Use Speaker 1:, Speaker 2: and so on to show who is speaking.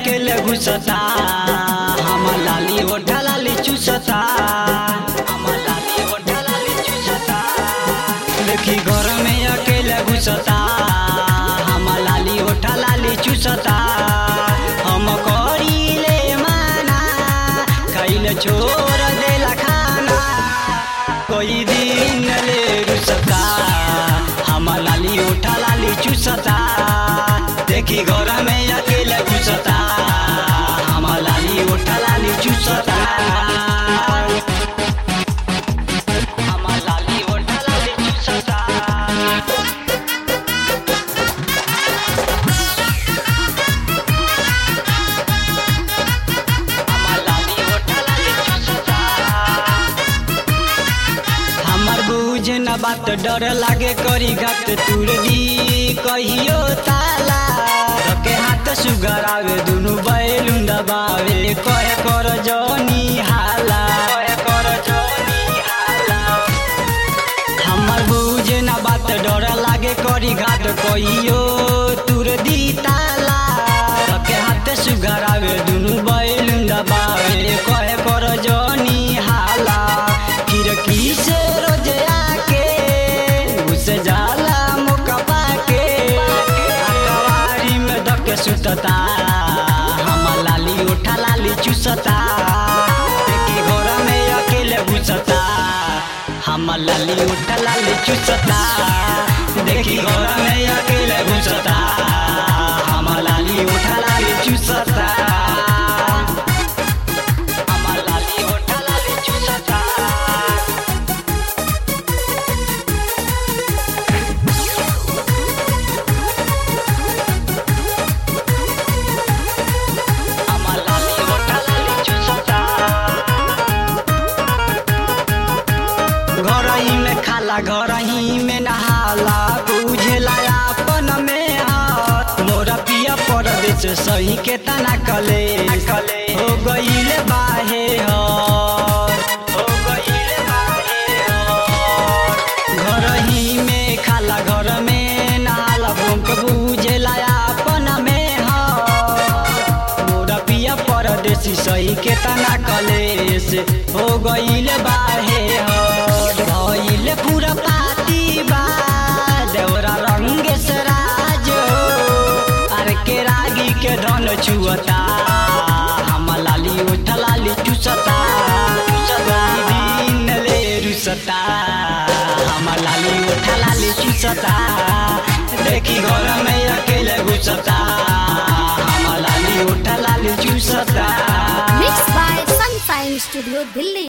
Speaker 1: अकेले घुसता हमर लाली ओढ़ा लाली चूसता हमर लाली ओढ़ा लाली चूसता देखी घर में अकेले घुसता हमर लाली ओढ़ा लाली चूसता हम करीले माना खैले छोड़ देला खाना कोई दिन ले रुसता हमर लाली ओढ़ा लाली चूसता देखी घर में अकेले घुसता हमर लाली ओढ़ा लाली चूसता हमर लाली ओढ़ा लाली चूसता हमर लाली ओढ़ा लाली चूसता हमर बुझ न बात डर लागे करी घाट तुर दी कहियो ताला के हाथ सुगर आवे दुनु बैलुन दबावे कहे कर जनी हाला कहे कर जनी हाला हमर बुझ न बात डर लागे करी घाट कहियो तुर दी ताला के हाथ सुगर आवे दुनु बैलुन दबावे कहे कर जनी हाला खिड़की से रोज आके घुस जाला मौका पाके अकवारी में धके सुतता हमर लाली उठा लाली चूसता देखी घर में अकेले घुसता हमर लाली उठा लाली चूसता देखी घर में अकेले घुसता हमर लाली उठा लाली चूसता हमर लाली उठा लाली चूसता हमर लाली ओढ़ा लाली चूसता घरही में खाला घरही में नहाला बुझेला अपन में हाथ मोरा पिया परदेश सही के तना कले हो गईले बाहे हर हो गईले बाहे हर घरही में खाला घर में नहाला भूख बुझेला अपन में हर मोरा पिया परदेसी सही के तना कलेस हो गईल बाहे हर भइल पूरा पाती बा देवरा रंग सराज अरे के रागी के धन छुअता हम लाली उठ लाली चूसता चुसता दिन ले रुसता हम लाली उठ लाली चूसता देखी घर में अकेले घुसता हम लाली उठ लाली चूसता
Speaker 2: Mixed by Sunshine Studio, Delhi.